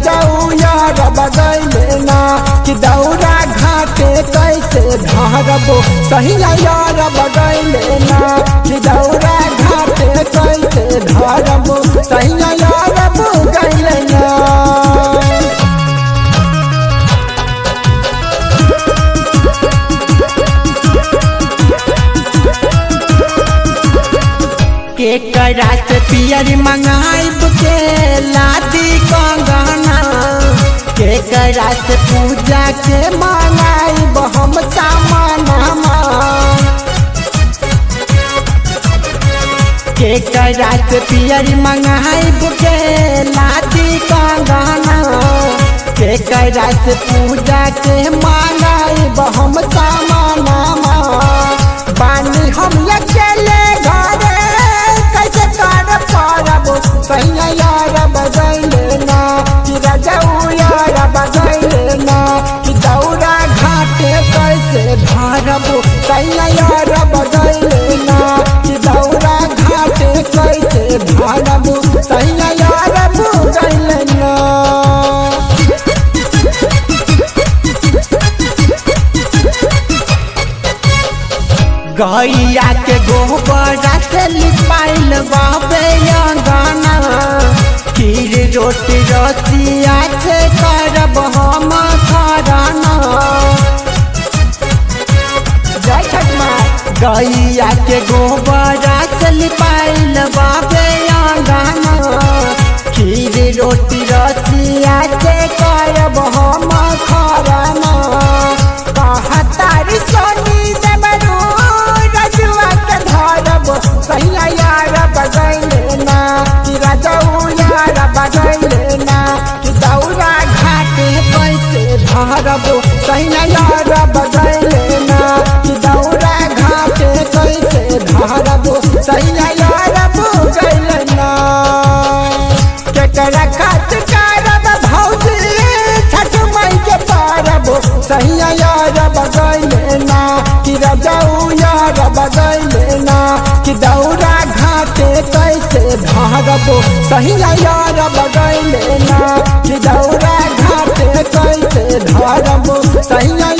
रजऊ यार बगैले ना कि दौरा घाटे कैसे धरबो सही यार बगैले ना कि दौरा घाटे कैसे धरबो सही यार बगैले ना के करात पियर मंगाइब के लादी कंगना के करात पूजा के मंगाइब हम सामानमा के करात पियर मंगाइब के लादी कंगना के करात पूजा के मंगाइब हम सामानमा बानी हम अकेले घरे कैसे कर पारब सैया यार बजैले ना कि रजऊ यार बजैले ना कि दौरा घाटे कैसे धरब सैया यार बजैले ना कि दौरा घाटे कैसे धरब सैया यार बजैले ना गैया के गोबर से लिपाइल बाबे अंगना खीर रोटी रसिया से करब हम खराना जय छठ माँ गैया के गोबर से लिपाइल बाबे अंगना खीर रोटी रसिया से करब हम खराना कहतारी सोनी देवरू रजुआ के धरब सैया यार बजैले ना कि रजऊ यार बजैले ना कि दौरा घाटे कैसे धरब सैया यार बजैले ना कि दौरा घाटे कैसे धरब सैया यार बजैले ना केकरा खात करब भौजी छठ मई के पारब सैया यार बगैले ना कि रजऊ यार बगैले ना कि दौरा घाटे कैसे धरब सैया यार बगैले ना कि दौरा घाटे कैसे धरब सैया